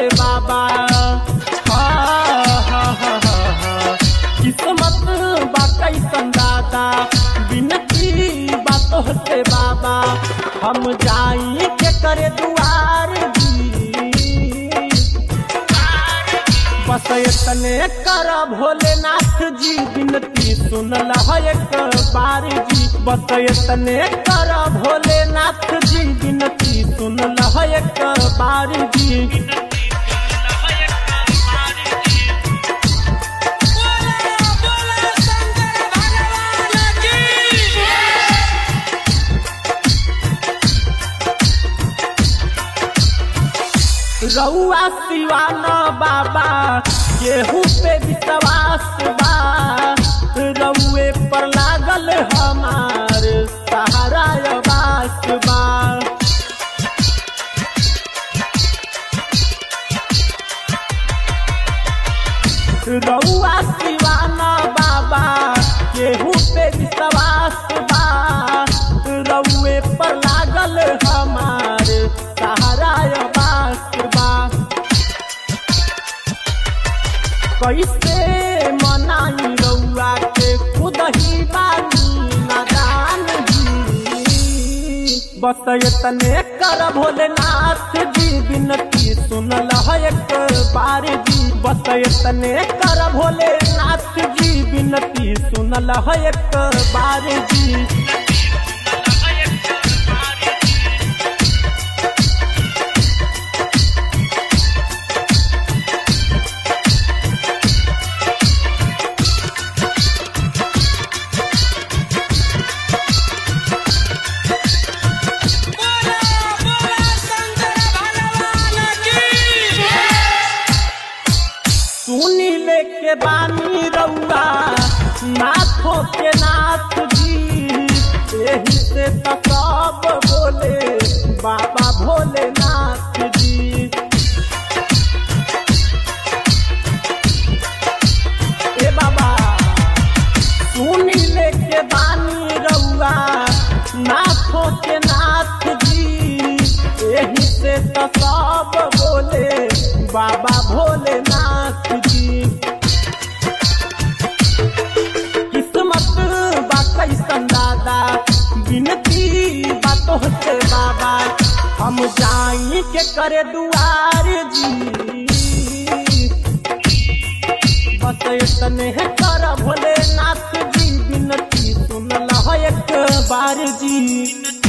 बाबा हा, हा, हा, हा, हा। किस्मत बा कैसन दादा बिनती बात से बाबा हम जाई के करे दुआर जी बस इतने कर भोलेनाथ जी बिनती सुनल है एक बार जी बस इतने कर भोलेनाथ जी बिनती सुनल है एक बार जी बोला बोला शंकर भगवान की रउआ सिवाना बाबा केहू पे विश्वास बा रउए पर लागल हमार सहारा आवास बा रउआ सिवाना बाबा केहू पे विश्वास बा रउए पर लागल हमार सहारा आवास बा कैसे मनाई रउआ के खुद ही बानी नादान जी बस इतने कर भोलेनाथ जी बिनती सुनल है एक बार जी बस इतने कर भोलेनाथ जी बिनती सुनल है एक बार जी बोला बोला शंकर भगवान की सुनी लेके बानी रउआ नाथों के नाथ जी यही से तो सब बोले बाबा भोलेनाथ जी ए बाबा सुनी लेके बानी रउआ नाथों के नाथ जी यही से तो सब बोले बाबा भोलेनाथ जी किस्मत बा कैसन दादा बिनती बातों से बाबा हम जाई के करे दुआर जी बस इतने कर भोलेनाथ जी बिनती सुनल है एक बार जी